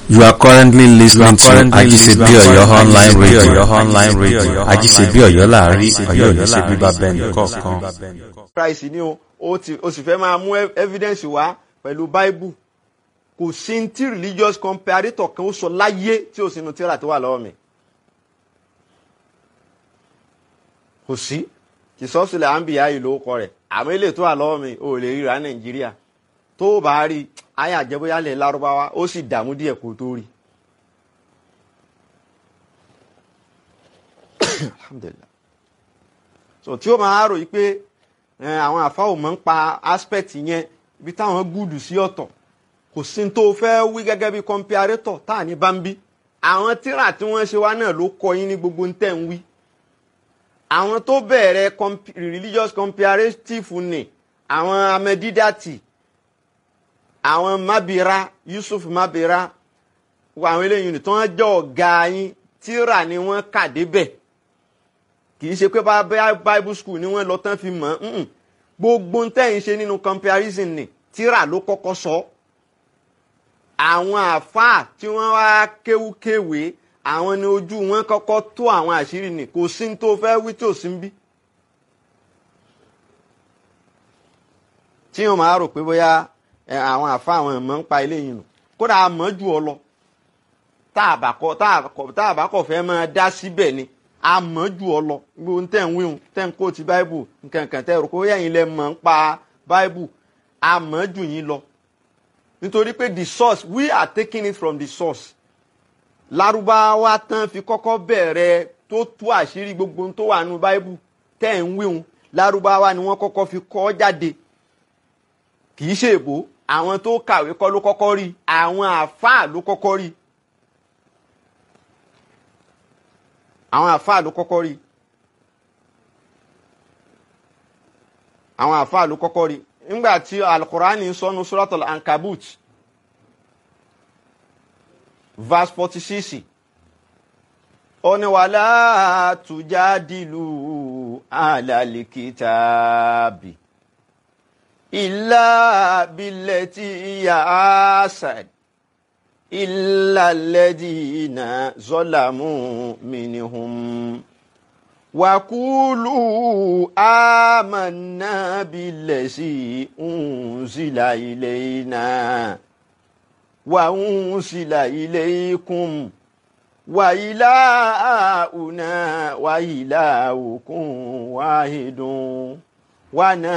You are currently listening to currently Ajisebi listening to Oyo online Ajisebi radio. Oyo online radio. Ajisebi Oyo láàrin Ajisebi Ọ̀yọ́ Oyo ní ṣe láàrin, bíbá bẹ́ẹ̀ Ọ̀yọ́ ní ṣe nìkọ̀ọ̀kan. bíbá bẹ́ẹ̀ nìkọ̀ọ̀kan. christ ni o o ti o sì fẹ́ máa mú ev- evidence wá pẹ̀lú bible kò sí ní tí religious comparator kan ó sọ láyé tí o sì nu tíra tó wà lọ́wọ́ mi kò sí ìsọ́sílẹ̀ àǹbíyá yìí ló kọ rẹ̀ àmọ́ ilé tó wà lọ́wọ́ mi ò lè ríra nàìjíríà tó o bá rí ayé àjẹbóyálẹ̀ lárúbáwá ó sì dààmú díẹ̀ kó tó rí. alhamdulilah so tí ó máa rò yí pé ẹ, àwọn àfáà ò mọ̀ ń pa aspect yẹn ibi táwọn gúdù sí ọ̀tọ̀ kò sí ní tó fẹ́ wí gẹ́gẹ́ bí comparator tá à ní bá ń bí àwọn tíra tí wọ́n ṣe wá náà ló kọ yín ní gbogbo ń tẹ̀ ń wí àwọn tó bẹ̀rẹ̀ comp- religious comparative ni àwọn amẹ́dídàtì àwọn mabira yusuf mabira àwọn eléyìí ni tí wọ́n jẹ́ ọ̀gá yín tíra ni wọ́n kà débẹ̀ kì í ṣe pé bá bá bible school ni wọ́n lọ tán fi mọ̀ ọ́n gbogbo ń tẹ̀yìn ṣe nínú comparison ni tíra ló kọ́kọ́ sọ àwọn àáfàá tí wọ́n wá kéwúkéwé àwọn ni ojú wọn kọ́kọ́ tó àwọn àṣírí ni kò sí ní tó fẹ́ wí tí ò sí ń bí. tí wọn máa rò pé bóyá ẹ, àwọn àáfàá àwọn ẹ̀mọ́ ń pa eléyìí nù kódà a mọ̀ jù ọ lọ tá a bá kọ tá a kọ tá a bá kọ fẹ́ máa dá síbẹ̀ ni a mọ̀ jù ọ lọ gbogbo tẹ̀ ń wíhun tẹ̀ ń kó ti báíbù nkankan tẹ̀ rò pé bóyá yín lẹ mọ̀ ń pa báíbù a mọ̀ jù yín lọ nítorí pé the source we are taking it from the source lárúbáwá tán fi kọ́kọ́ bẹ̀rẹ̀ tó tú àṣírí gbogbo ohun tó wà nínú báíbù tẹ̀ ń wíhun lárúbáwá ni wọ́n kọ́kọ́ fi kọ́ jáde kì í ṣe èbó àwọn tó kàwé kọ́ ló kọ́kọ́ rí àwọn àáfàá ló kọ́kọ́ rí àwọn àáfàá ló kọ́kọ́ rí àwọn àáfàá ló kọ́kọ́ rí nígbà tí alukurani sọnù suratul ankabut verse forty six ó ní wàlá tujadilu alalikitaabi illa billati hiya asad illa alladhina zalamu minhum وقولوا آمنا بالذي أنزل إلينا وأنزل إليكم وإلهنا وإلهكم واحد ونحن